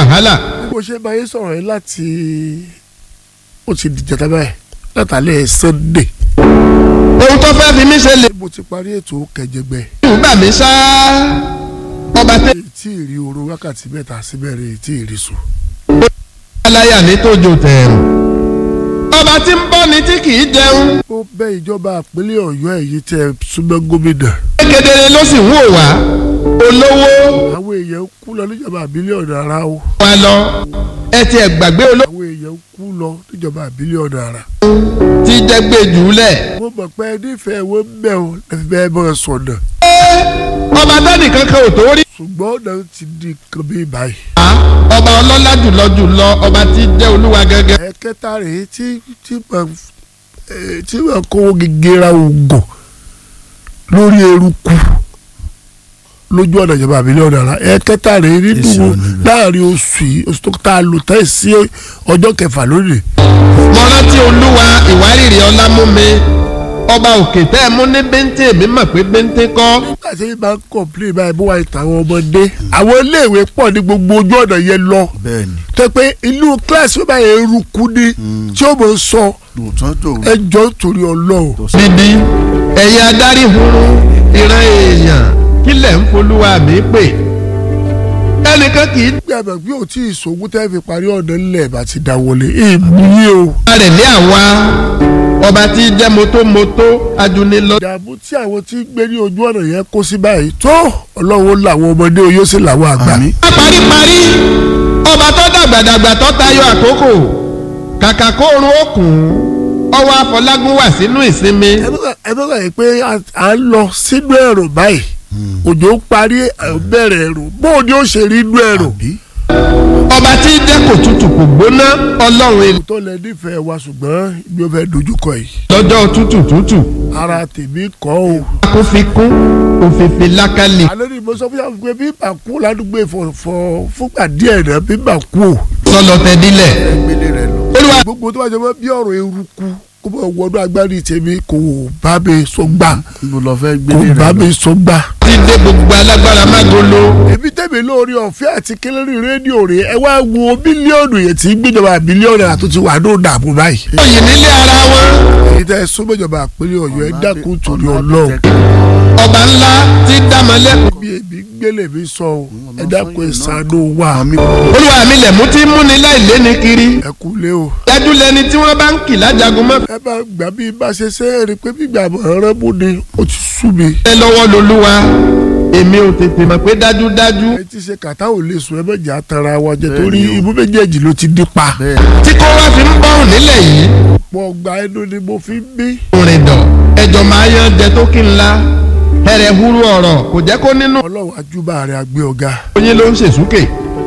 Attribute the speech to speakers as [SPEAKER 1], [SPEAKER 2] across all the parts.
[SPEAKER 1] wàhálà.
[SPEAKER 2] bí mo ṣe máa ń sọ̀rọ̀ yìí láti ó ti dìjẹ́ tábà ẹ̀ látàlẹ́ Sunday
[SPEAKER 1] ohun tó fẹ́ fi mí ṣe lè
[SPEAKER 2] mo ti parí ètò kẹjẹgbẹ
[SPEAKER 1] dùn bà mí ṣá. ọba tẹ́
[SPEAKER 2] tí ì rí oorun wákàtí mẹ́ta síbẹ̀rẹ̀ tí ì rí sùn.
[SPEAKER 1] aláyà ní tójó tẹ̀rù. ọba tí ń bọ́ ni tí kì í jẹun.
[SPEAKER 2] ó bẹ ìjọba ìpínlẹ̀ Ọ̀yọ́ èyí tẹ súnmọ́ gómìnà
[SPEAKER 1] kedere ló sì ń wò wá. olówó
[SPEAKER 2] àwọn èèyàn kú lọ níjọba bílíọ̀nù ara o
[SPEAKER 1] wa lọ. ẹ ti ẹ̀ gbàgbé olówó
[SPEAKER 2] àwọn èèyàn kú lọ níjọba bílíọ̀nù ara.
[SPEAKER 1] tí jẹ́ gbé jùlẹ̀.
[SPEAKER 2] mo mọ̀ pé nífẹ̀ẹ́ wo ń bẹ̀ o lẹ́fi bẹ́ẹ̀ bọ́ sọ̀nà
[SPEAKER 1] ọba tẹ́nì kankan ò tó rí.
[SPEAKER 2] ṣùgbọ́n ọ̀nà ti di nǹkan bí báyìí.
[SPEAKER 1] ọba ọlọ́lá jùlọ jùlọ ọba tí jẹ́ olúwa gẹ́gẹ́.
[SPEAKER 2] ẹ̀kẹta rèé tí tí mà eh, tí mà kówó gègéra oògùn lórí eruku lójú ọ̀nà ìjọba bílíọ̀nù ara ẹ̀kẹta rèé nínú
[SPEAKER 3] Èsì ò ní bẹ̀.
[SPEAKER 2] láàrin oṣù yìí oṣù tó tá a lò tẹ́ sí ọjọ́ kẹfà lónìí.
[SPEAKER 1] mo rántí olúwa ìwárìrì ọlá mú mi ọba òkè tẹ́ ẹ mú ní bẹ́ńtẹ́ mi mọ̀ pé bẹ́ńtẹ́ kọ́.
[SPEAKER 2] nígbà tí yín bá ń kọ̀m̀plé báyìí bó wà ní tàwọn ọmọdé àwọn iléèwé pọ̀ ní gbogbo ojú ọ̀nà yẹn lọ
[SPEAKER 3] bẹ́ẹ̀ni
[SPEAKER 2] tẹ́ pé inú kíláàsì ó bá yẹ eruku ni tí ó mọ̀ ń sọ
[SPEAKER 3] lóòótọ́ tó
[SPEAKER 2] ẹjọ́ torí ọlọ́run.
[SPEAKER 1] bíbí ẹ̀yin adarí hurun ìran èèyàn kílẹ̀ ń folúwa mi pè ẹnìkan kì í
[SPEAKER 2] gbàgbọ́ bí o tí ì sògùn tẹ́ fi parí ọ̀nà ńlẹ̀ bá ti dá wọlé èmi o.
[SPEAKER 1] dá rẹ̀ lé àwa ọba tí jẹ́ motomoto ajunilọ.
[SPEAKER 2] ìdààmú tí àwọn tí ń gbé ní ojú ọ̀nà yẹn kó sí báyìí tó ọlọ́run làwọn ọmọdé o yóò sì làwọn àgbà.
[SPEAKER 3] àmì
[SPEAKER 1] paríparí ọba tó dàgbàdàgbà tó tayọ àkókò kàkà kó orun òkun ọwọ́ àfọlágún wà sínú ìsinmi.
[SPEAKER 2] ẹ bá- ẹ bá gbàgbé pé a- à ń lọ sínú ẹ̀rọ báyìí òjò ń parí à ń bẹ̀rẹ̀ ẹ̀rọ bóun ni ó ṣe rí inú ẹ̀rọ.
[SPEAKER 3] àbí
[SPEAKER 1] ọba tí jẹ́ kò tutù kò gbóná ọlọ́run èlò
[SPEAKER 2] tó lẹ nífẹ̀ẹ́ wa ṣùgbọ́n ibi ó fẹ́ dojúkọ yìí
[SPEAKER 1] lọ́jọ́ tútù tútù
[SPEAKER 2] ara tèmi kọ́ o.
[SPEAKER 1] kó fi kún òfìfì lákàlì
[SPEAKER 2] alẹ́ ni mo sọ fún yàrá pé bí bà kú ládùúgbò ìfọ̀fọ̀ fúngbà díẹ̀ náà bí bà kú o.
[SPEAKER 1] sọlọ tẹdílẹ̀
[SPEAKER 3] gbélé rẹ lọ
[SPEAKER 1] olúwa
[SPEAKER 2] gbogbo tó bá jẹ mọ́ bí ọ̀rọ̀ eruku kó bá wọnú agbárí tèmi kò bá mi sọ gbà
[SPEAKER 3] níbo lọ fẹ́
[SPEAKER 2] kò
[SPEAKER 3] gbélé
[SPEAKER 2] bá
[SPEAKER 3] rẹ
[SPEAKER 2] mi
[SPEAKER 3] lọ
[SPEAKER 2] sọ gbà.
[SPEAKER 1] ti dé gbogbo alágbára mágolo
[SPEAKER 2] èmi tẹ̀mí lórí ọ̀fẹ́ àti kẹlẹ́rì rédíò rẹ̀ ẹ wá wo bílíọ̀nù yẹn tí gbéjọba bílíọ̀nù àti ti wà ní òdààmú báyìí.
[SPEAKER 1] òyìn nílé ara wọn
[SPEAKER 2] èyí tẹ́ ẹ súnmọ́jọba àpẹẹrẹ ọ̀yọ́ ẹ dákun torí ọlọ́run
[SPEAKER 1] ọba ńlá ti dámọ̀lẹ́kùn
[SPEAKER 2] bí èmi gbélé mi sọ o ẹ dákun ẹ ṣàánú wa
[SPEAKER 3] àmì
[SPEAKER 1] olúwa mi lẹ̀mú tí ń múni láìléni kiri
[SPEAKER 2] ẹ kú lé o.
[SPEAKER 1] dájú lẹni tí wọ́n bá ń kì lájagun mọ́
[SPEAKER 2] ẹ bá gbà bí bá ṣe ṣe é rí i pé gbígbà mọ̀ọ́rán mú ni ó ti sú mi.
[SPEAKER 1] ẹ lọ́wọ́ lolúwa èmi ò tètè mọ̀ pé dájúdájú
[SPEAKER 2] ẹ ti ṣe kàtá ò lè sùn ẹ méjì àtàrà wa jẹ torí ibú méjèèjì ló ti dín pa.
[SPEAKER 3] bẹ́ẹ̀
[SPEAKER 1] tí kò wá fi ń bọ́rùn nílẹ̀ yìí
[SPEAKER 2] pọ̀ gba ẹnu ni mo fi ń bí.
[SPEAKER 1] orin dọ̀ ẹjọ́ máa yan jẹ tó kí n la ẹrẹ̀ huru ọ̀rọ̀ kò jẹ́ kó nínú
[SPEAKER 2] ọlọ́run ajúbà rẹ̀ àgbẹ̀ ọ̀gá.
[SPEAKER 1] oyin ló ń ṣèṣúkè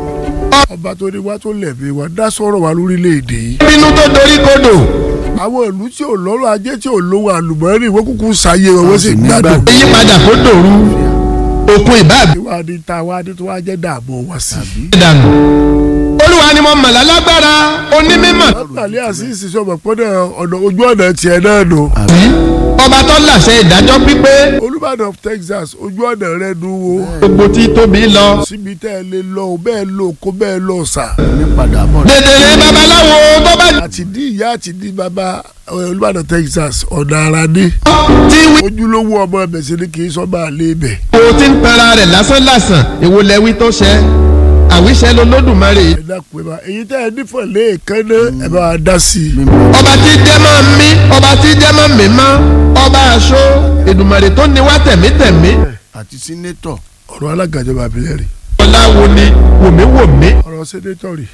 [SPEAKER 2] ọba tó ní wá tó lẹ̀bi wa dá sọ̀rọ̀ wa lórílẹ̀‐èdè yìí.
[SPEAKER 1] bínú tó dorí kodò
[SPEAKER 2] àwọn ìlú tí ò lọ́rọ̀ ajé tí ò lówó àlùmọ́ọ́rì wọ́n kúkú ṣàyè wọn wọ́n sì
[SPEAKER 3] sì ní
[SPEAKER 2] gbádùn.
[SPEAKER 3] gbàgbé.
[SPEAKER 1] ìyípadà kó dòru òkun ìbáàbí
[SPEAKER 2] ìwà ni ta wa ni tó wá jẹ́ dààmú wa sí.
[SPEAKER 1] dànù olúwa ni mo mọ̀ lálágbára onímọ̀
[SPEAKER 2] látàlẹ́ àṣìṣe sọ̀rọ̀ pọ́nà ọ̀nà ojú ọ̀nà tiẹ̀ náà nù.
[SPEAKER 1] ọba tó láṣẹ ìdájọ́ pípé
[SPEAKER 2] olùbàdàn of Texas ojú ọ̀nà rẹ̀ nu wo.
[SPEAKER 1] gbogbo tí tóbi lọ
[SPEAKER 2] síbi tẹ́ ẹ lè lọ o bẹ́ẹ̀ lọ kó bẹ́ẹ̀ lọ sà.
[SPEAKER 3] ní padà bọ̀
[SPEAKER 1] dèdèrè babaláwo tó bá
[SPEAKER 2] àti ní ìyá àti ní bàbá eh, olùbàdàn Texas ọ̀nà ara ní.
[SPEAKER 1] tí wí
[SPEAKER 2] ojúlówó ọmọ ẹ̀bẹ̀ sí ni kì í sọ máa lé ibẹ̀.
[SPEAKER 1] o ti ń tara rẹ̀ lásánlàsàn èwo lẹ́wí tó ṣẹ àwíṣẹ́ lolódùmarè
[SPEAKER 2] ẹ dákun ẹ bá èyí tẹ́ ẹ nífọ̀ lẹ́ẹ̀kan náà ẹ bá wa dá sí i.
[SPEAKER 1] ọba tí jẹ́ máa ń mí ọba tí jẹ́ máa ń mí mọ́ ọba aṣọ èdùmàrè tó ní wá tẹ̀mítẹ̀mí
[SPEAKER 3] àti sínétọ̀
[SPEAKER 2] ọ̀rọ̀ alága ìjọba àbílẹ̀ rè
[SPEAKER 1] ọláwo ni wòmíwòmí
[SPEAKER 2] ọ̀rọ̀ sẹ́nétọ̀ rè.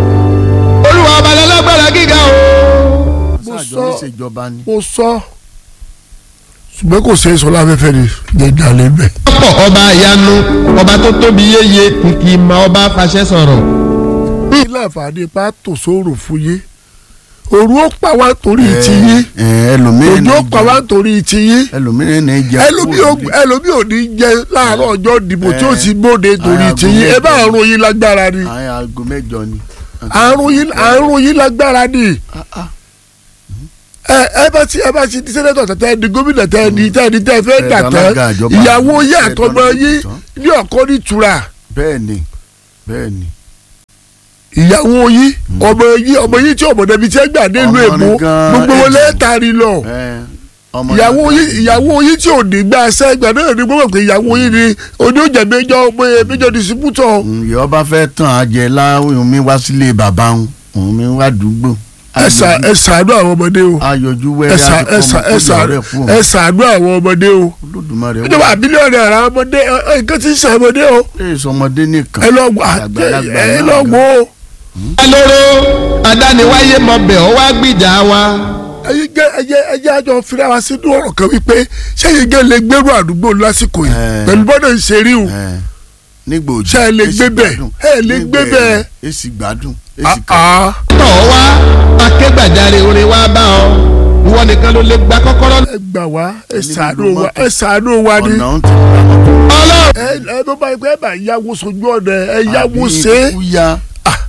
[SPEAKER 1] olúwa ọba lálágbára gíga o.
[SPEAKER 2] mo
[SPEAKER 3] sáàjọ
[SPEAKER 2] sọ
[SPEAKER 3] níṣèjọba ni
[SPEAKER 2] mo sọ ṣùgbọ́n kò ṣe é sọ láfẹ́fẹ́ ni jẹ́ ìdálé bẹ́ẹ̀.
[SPEAKER 1] ọ̀pọ̀ ọba ìyanu ọba tó tóbi yéye kìkì ìmọ̀ ọba fàṣẹ sọ̀rọ̀.
[SPEAKER 2] ní láǹfààní pa tò sóòrò fún yé òru ó pa wá torí ti yé
[SPEAKER 3] ẹ ẹlòmíràn
[SPEAKER 2] òjò ó
[SPEAKER 3] ní
[SPEAKER 2] pa wá
[SPEAKER 3] jẹ
[SPEAKER 2] torí ti yé
[SPEAKER 3] ẹlòmíràn ní jẹ
[SPEAKER 2] ẹlòmí ò ẹlòmí ò ní jẹ láàárọ̀ ọjọ́ ìdìbò tí ó ti bóde torí ti yé ẹ bá àrùn yín lágbára ni
[SPEAKER 3] àwọn aago mẹ́jọ ni.
[SPEAKER 2] àrùn yín àrùn yín lágbára ni
[SPEAKER 3] Ah, ah.
[SPEAKER 2] ẹ ẹ bá ti ẹ bá ti di sẹ́nẹ́tọ̀ tẹ́tẹ́ di gómìnà tẹ́ di tẹ́ di tẹ́ fẹ́
[SPEAKER 3] Ẹ
[SPEAKER 2] dà tán
[SPEAKER 3] dàlágà ìjọba.
[SPEAKER 2] ìyàwó yín
[SPEAKER 3] Ẹ
[SPEAKER 2] àtọmọ
[SPEAKER 3] dàlágà
[SPEAKER 2] yín
[SPEAKER 3] ìtàn.
[SPEAKER 2] ní ọkọ ní ìtura
[SPEAKER 3] bẹ́ẹ̀ ni bẹ́ẹ̀ ni
[SPEAKER 2] ìyàwó yín ọmọ yín ọmọ yín tí ọmọ dẹbi tí ẹ gbà dé ìlú
[SPEAKER 3] Ọmọ
[SPEAKER 2] èbó
[SPEAKER 3] rẹ̀ gan-an
[SPEAKER 2] gbogbo wọn
[SPEAKER 3] ẹ̀jẹ̀.
[SPEAKER 2] lẹ́ẹ̀tàrí lọ
[SPEAKER 3] ẹ, ọmọ
[SPEAKER 2] ìyàwó
[SPEAKER 3] náà-
[SPEAKER 2] yín ìyàwó yín tí ò ní gbà sẹ́gbà náà ni gbọ́dọ̀ pé ìyàwó yín ni oníjà méjọ méjọ distributọ̀
[SPEAKER 3] ìyá ọba fẹ́ tàn á jẹ láwọn mi wá sílé bàbá òun òun mi wá dùgbò.
[SPEAKER 2] ẹ ṣà- ẹ ṣàánú àwọn ọmọdé o
[SPEAKER 3] ayọ̀jú
[SPEAKER 2] ẹ
[SPEAKER 3] wẹ́rẹ́
[SPEAKER 2] ṣà- ẹ ṣà- ẹ ṣà-
[SPEAKER 3] rẹ̀ fún
[SPEAKER 2] ẹ
[SPEAKER 3] òun.
[SPEAKER 2] ṣàánú àwọn ọmọdé o
[SPEAKER 3] olódùmarè wà.
[SPEAKER 2] ìjọba bílíọ̀nù ara ọmọdé ẹ- ẹ, nǹkan ti ń ṣe ọmọdé o
[SPEAKER 3] ẹ sọmọdé nìkan.
[SPEAKER 2] ẹ lọ wọ
[SPEAKER 3] Àgbàlagbà
[SPEAKER 2] ẹ
[SPEAKER 3] náà
[SPEAKER 2] lọ
[SPEAKER 3] gan.
[SPEAKER 2] wọ o.
[SPEAKER 1] alóró adániwáyé mọbẹ̀ ọ wá gbìjà wa
[SPEAKER 2] ẹyin gẹ ẹyẹ ẹyẹ àjọ fira wa sínú ọ̀rọ̀ kan wípé sẹ́yìn gẹ lè gbẹrù àdúgbò lásìkò yìí
[SPEAKER 3] Ẹ.
[SPEAKER 2] pẹ̀lú bọ́dọ̀ ń ṣe rí o
[SPEAKER 3] Ẹ, nígbà òjò
[SPEAKER 2] Ṣé ẹ lè
[SPEAKER 3] èsì
[SPEAKER 2] gbé bẹ̀?
[SPEAKER 3] gbádùn.
[SPEAKER 2] Ẹ lè
[SPEAKER 3] Nígbà
[SPEAKER 2] gbé bẹ̀?
[SPEAKER 3] ẹ̀rùn, èsì gbádùn èsì kan.
[SPEAKER 2] Ah,
[SPEAKER 1] tọ̀ wá akégbàjarè orin wa bá ọ ìwọ nìkan ló lè gba kọ́kọ́rọ́
[SPEAKER 2] ẹ gbà wá ẹ
[SPEAKER 3] Ẹni
[SPEAKER 2] ṣàánú
[SPEAKER 3] gbogbo
[SPEAKER 2] wa
[SPEAKER 3] mọ́tò.
[SPEAKER 2] ẹ ṣàánú wa ni
[SPEAKER 3] ọ̀nà ń ti gbà mọ́tò.
[SPEAKER 1] ọlọ́run
[SPEAKER 2] ẹ ẹ bó bá yẹ pé ẹ bá yáwó sojú ọ̀nà ẹ yáwó
[SPEAKER 3] Àbí
[SPEAKER 2] ṣe é
[SPEAKER 3] ikú ya.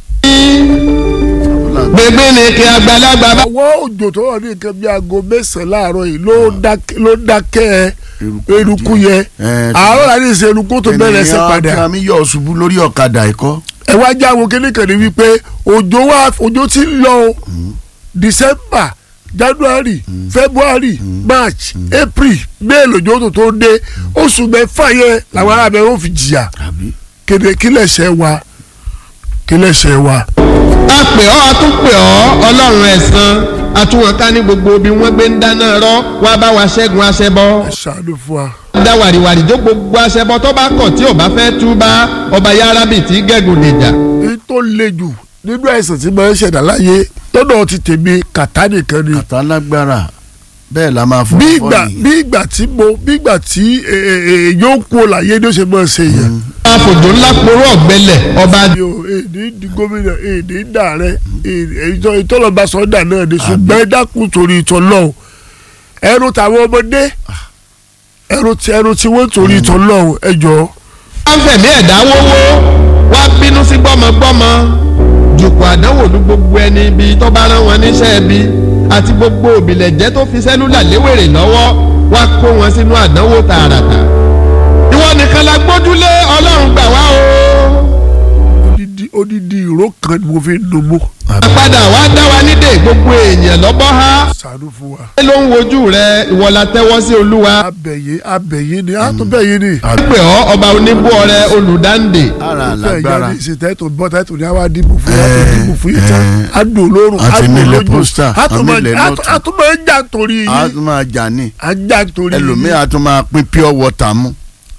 [SPEAKER 1] gbègbè ni kí àgbàlagbà bá.
[SPEAKER 2] àwọn òjò tó wà ní nǹkan bí aago mẹ́sàn-án láàárọ̀ yìí ló dákẹ́ ló dákẹ́ eruku yẹn
[SPEAKER 3] Ẹ,
[SPEAKER 2] àárọ̀ láti ṣe eruku tó bẹ̀rẹ̀ sí padà
[SPEAKER 3] ènìyàn mi yọ̀ ṣubú lórí ọ̀kadà ẹ̀kọ́.
[SPEAKER 2] ẹ wá já àwọn kékeré ní wípé òjò wa òjò ti ń lọ o december january february march april may lòjò tó tó dé oṣù mẹ́fà yẹn làwọn ará bẹ̀rẹ̀ ó fi jìyà
[SPEAKER 3] àbí.
[SPEAKER 2] kéde kílẹ̀ṣẹ̀ wa kílẹ̀ṣẹ̀ wa.
[SPEAKER 1] a pè ọ́ a tún pè ọ́ ọlọ́run ẹ̀san àtúwọ̀nká ní gbogbo bí wọ́n gbé ń dáná rọ́ wá bá wa ṣẹ́gun aṣẹ́bọ.
[SPEAKER 2] ẹ ṣàánú fún wa.
[SPEAKER 1] dá wàrìwàrì jó gbogbo aṣẹ́bọ tó bá kọ̀ tí ò bá fẹ́ túbá ọba yárábì tí gẹ̀gùn lè jà.
[SPEAKER 2] èyí tó le jù nínú àìsàn tí máa ń ṣẹ̀dá láyé lọ́dọ̀ ti tèmi kàtá nìkan ni.
[SPEAKER 3] kàtà lágbára bẹ́ẹ̀ la máa fọ́
[SPEAKER 2] bí
[SPEAKER 3] fọ́
[SPEAKER 2] ìgbà
[SPEAKER 3] nìyẹn.
[SPEAKER 2] bí ìgbà tí mo bí ìgbà tí èèyàn kú láyé ni ó ṣe máa ṣe yẹn.
[SPEAKER 1] àfòjò ńlá poró ọ̀gbẹ́lẹ̀ ọba
[SPEAKER 2] mi ò èdè di gómìnà èdè dà rẹ ìtọ́lọ́ba sọ́dà náà ni ṣùgbọ́n ẹ dákun torí ìtọ́ lọ́hùn ẹrù tàwọn ọmọdé ẹrù tí ẹrù tí wọ́n torí ìtọ́ lọ́hùn ẹ jọ̀ọ́.
[SPEAKER 1] wọ́n fẹ̀mí ẹ̀dá wówó wá bínú sí gbọ́mọgbọ́mọ jùkú àdánwò ní gbogbo ẹni ibi tó bá rán wọn níṣẹ́ ibi àti gbogbo òbílẹ̀jẹ́ tó fi sẹ́lúlà léwèrè lọ́wọ́ wá kó wọn sínú àdánwò tààràtà ìwọ nìkan la gbójúlé ọlọ́run gbà wá o
[SPEAKER 2] odidi odidi ìró kan ni mo fi ń numú.
[SPEAKER 1] àpadà wá dá wa nídè gbogbo èèyàn lọ́bọ́ há
[SPEAKER 2] ṣàánú fún wa.
[SPEAKER 1] ló ń wojú rẹ ìwọ la tẹ́wọ́ sí olúwa
[SPEAKER 2] abẹ̀yẹ abẹ̀yẹ ni a tún bẹ̀yẹ ni.
[SPEAKER 1] pè ọ́ ọba oníbú ọrẹ olùdáǹdè
[SPEAKER 3] ara
[SPEAKER 2] fẹ́ ìyá
[SPEAKER 3] lágbára
[SPEAKER 2] ní ìsìn tẹ́tù bọ́ tẹ́tù ní àwa dìbò fún yà tó dìbò fún yìí tán
[SPEAKER 3] ẹ,
[SPEAKER 2] a dùn lórun a
[SPEAKER 3] àti
[SPEAKER 2] dùn
[SPEAKER 3] nílẹ̀
[SPEAKER 2] lójú
[SPEAKER 3] pósítà,
[SPEAKER 2] a tún máa
[SPEAKER 3] àmì ilẹ̀
[SPEAKER 2] a tún-
[SPEAKER 3] lọ́tún.
[SPEAKER 2] a tún máa ń jà torí
[SPEAKER 3] a
[SPEAKER 2] yìí
[SPEAKER 3] tún máa jà ní
[SPEAKER 2] a ń jà torí yìí
[SPEAKER 3] ẹlòmíì a tún máa pín pure water mu.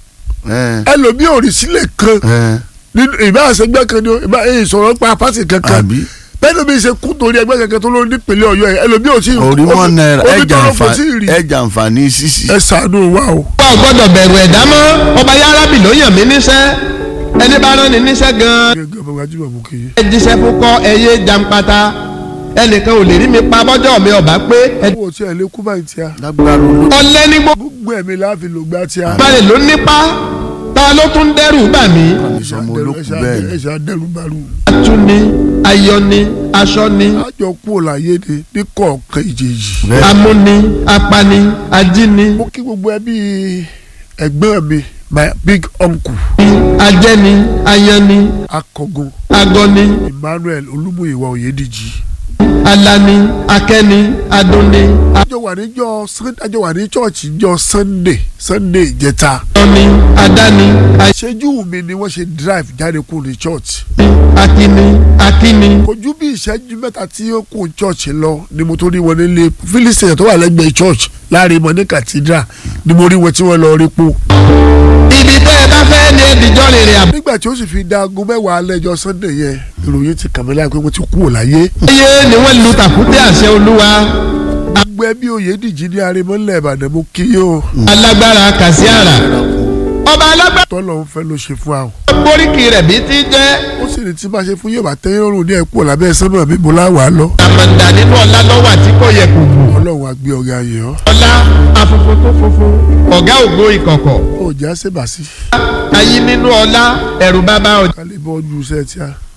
[SPEAKER 3] ẹ,
[SPEAKER 2] ẹlòmíì ò rí sílẹ̀ kan
[SPEAKER 3] ẹ,
[SPEAKER 2] nínú ìbá àṣẹgbẹ́ kan ni o, ìbá èyí sọ̀rọ̀ pa pàṣẹ kankan
[SPEAKER 3] àbí
[SPEAKER 2] bẹ́ẹ̀ ló bí ṣe kú torí ẹgbẹ́ kankan tó ló nípìnlẹ̀ ọ̀yọ́ ẹ̀ ẹlòmíì ò tí ì
[SPEAKER 3] orí wọn náírà
[SPEAKER 2] omi
[SPEAKER 3] ẹjà
[SPEAKER 2] tó lọ kò tí ì rí
[SPEAKER 3] àǹfààní ẹjà àǹfààní sísì.
[SPEAKER 2] ẹ ṣàánú wa o.
[SPEAKER 1] wa ò gbọ́dọ̀ bẹ̀rù ẹ̀dá mọ́ ọba yárábì ló yàn mí níṣẹ́ ẹni bá rán ni níṣẹ́ gan-an
[SPEAKER 2] gẹ́gẹ́ bá wájú bàbá kì í.
[SPEAKER 1] ẹ jíṣẹ́ fún kọ́ ẹyẹ jàǹpata ẹnìkan ò lè rí mi pa bọ́jọ́ mi ọ̀bá pé ẹ
[SPEAKER 2] owó tí ẹ lé kú báyìí tí a
[SPEAKER 3] lágbára olú.
[SPEAKER 1] ọlẹ́ ní gbogbo
[SPEAKER 2] gbogbo ẹ̀mí láàfin ló gbá tí a.
[SPEAKER 1] balẹ̀ ló nípa ta ló tún dẹ́rù bà mí
[SPEAKER 3] ìsọmọ olókùn bẹ́ẹ̀ ni.
[SPEAKER 2] ẹ ṣe adẹ́rùbárù.
[SPEAKER 1] atúni ayọni aṣọni
[SPEAKER 2] àjọ kú ò láyé ni ní kọ̀ọ̀kan ìjèjì.
[SPEAKER 3] bẹ́ẹ̀
[SPEAKER 1] amúni apani ajíni
[SPEAKER 2] mo kí gbogbo ẹbí ẹ̀gbọ́n mi my big uncle
[SPEAKER 1] ajẹni ayani
[SPEAKER 2] akọgun
[SPEAKER 1] agọni
[SPEAKER 2] emmanuel olúmúyìwá oyèdíjì.
[SPEAKER 1] alani akẹni adúni
[SPEAKER 2] àjọ wà níjọ́ Sun- àjọ wà ní chọ́ọ̀chì níjọ́ sunday sunday ìjẹta.
[SPEAKER 1] ayọni adani
[SPEAKER 2] ìṣẹ́jú mi ni wọ́n ṣe drive jáde kúrò ní church.
[SPEAKER 1] akini akini
[SPEAKER 2] kò ju bí ìṣẹ́jú mẹ́ta tí ó kù church lọ ni mo tó rí wọn nílé philistine tó wà lẹ́gbẹ̀ẹ́ church láàrin mọ́ ní cathedral ni mo rí wọn tí wọ́n lọ rí po.
[SPEAKER 1] ibi tẹ́ ẹ bá fẹ́ ní ẹ̀dìjọ́ rìnrìn àbọ̀.
[SPEAKER 2] nígbà tí ó sì fi da aago mẹ́wàá lẹ́jọ́ sunday yẹn ìròyìn ti kàn mí láì pé wọ́n ti kúrò láyé.
[SPEAKER 1] ayé ni wọ́n lu tàkúté àṣẹ olúwa
[SPEAKER 2] gbogbo ẹbí oyèdíjì ní arimọ́lẹ̀ ìbàdàn mo kí yóò
[SPEAKER 1] alágbára kàṣíàrà ọba alágbára
[SPEAKER 2] tọ́lọ̀ ń fẹ́ ló ṣe fún àwọn.
[SPEAKER 1] gbóríkì rẹ̀ bí ti jẹ́
[SPEAKER 2] ó sì ní tí bá ṣe fún yóò bá tẹ́yìn lọ́rùn ní ẹ̀kú ọ̀làbẹ́ sánmọ̀ mi mo láwàá lọ.
[SPEAKER 1] àmàǹdà nínú ọlá lọ́wọ́ àti kò yẹ kù bù
[SPEAKER 2] ọlọ́run á gbé ọ̀gá yẹn ọ́.
[SPEAKER 1] ọlá afunfun tó funfun ọ̀gá ògo ìkọ̀kọ̀
[SPEAKER 2] ó jẹ́ àṣebàṣí
[SPEAKER 1] ayé nínú ọlá ẹ̀rù bàbá ọjà
[SPEAKER 2] kálí bọ́ọ̀lù iṣẹ́ tí a.